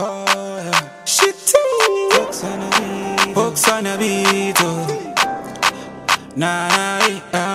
Oh, yeah. Shitty. Hooks on a beat. Hooks on a beat. Oh. Nah, nah, eh, ah.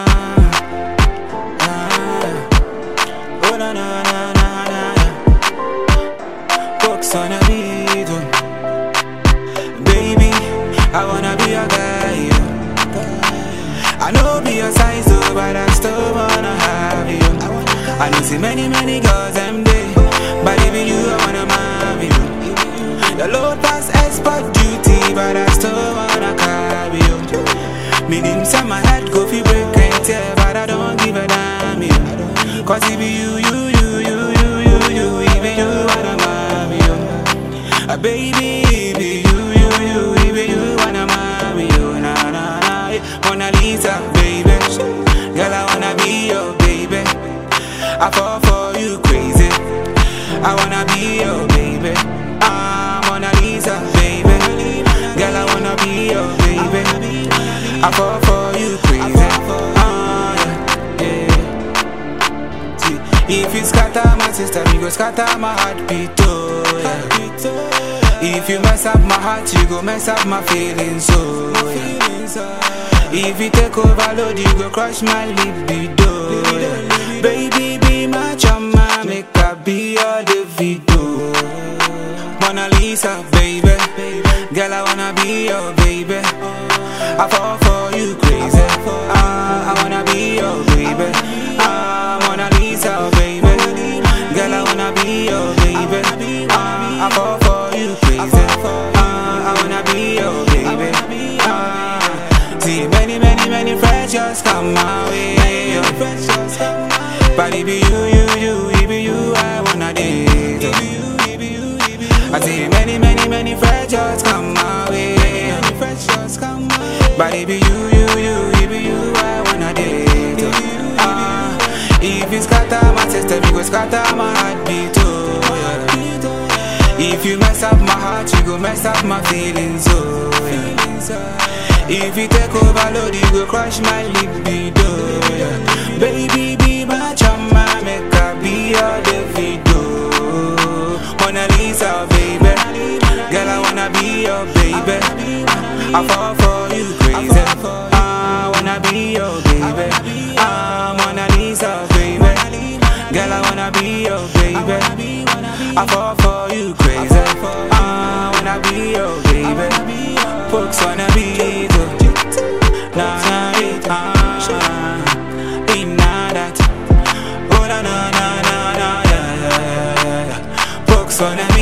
Ah. Oh, na, na, na, na, na, na. Hooks on a beat. Oh. Baby, I wanna be a guy. Yeah. I know be your size, oh, but I still wanna have you. I know see many, many girls them day, but even you, I wanna marry you. Your load pass expert duty, but I still wanna carry you. Meaning, some my head go fi break and tear, but I don't give a damn you. Cause it be you, you, you, you, you, you, you, even you wanna marry you. Uh, baby, it be you, you, you, even you wanna marry you. Na na na, eh, Mona Lisa, baby. Girl, I wanna be your baby. I fall for you crazy. I wanna be your baby. Ah, Mona Lisa, baby. Girl, I wanna be your baby. I fall for you crazy. Ah, yeah, yeah. See, If you scatter my sister, you go scatter my heartbeat, oh yeah. If you mess up my heart, you go mess up my feelings, oh yeah. If you take overload, you go crush my libido, yeah. Baby, be my chama, make I be your Davido. Mona Lisa, baby. Girl, I wanna be your baby. I fall for you crazy. Ah, I wanna be your baby. Ah, Mona Lisa, baby. Girl, I wanna be your baby. Ah, I fall for you crazy. Ah, I wanna be your baby. Ah, see many, many, many friends just come my way. But it be you, you, you, it be you, I wanna date. I see many, many, many friends just come my way. But it be you, you, you, it be you, I wanna date. Ah, if you scatter my system, you go scatter my heartbeat too. Yeah. If you mess up my heart, you go mess up my feelings. Oh, yeah. If you take overload, you go crush my libido. Yeah. Baby, be my chama, make I be your Davido. Mona Lisa, baby. Girl, I wanna be your baby. I fall for you crazy. I wanna be your baby. I'm Mona Lisa, baby. Girl, I wanna be your baby. I fall for you crazy. I wanna be your baby. Folks wanna be the Nah, nah, it, ah, ain't not that. Oh, na, na, na, na, na, yeah, yeah, yeah, yeah. Folks wanna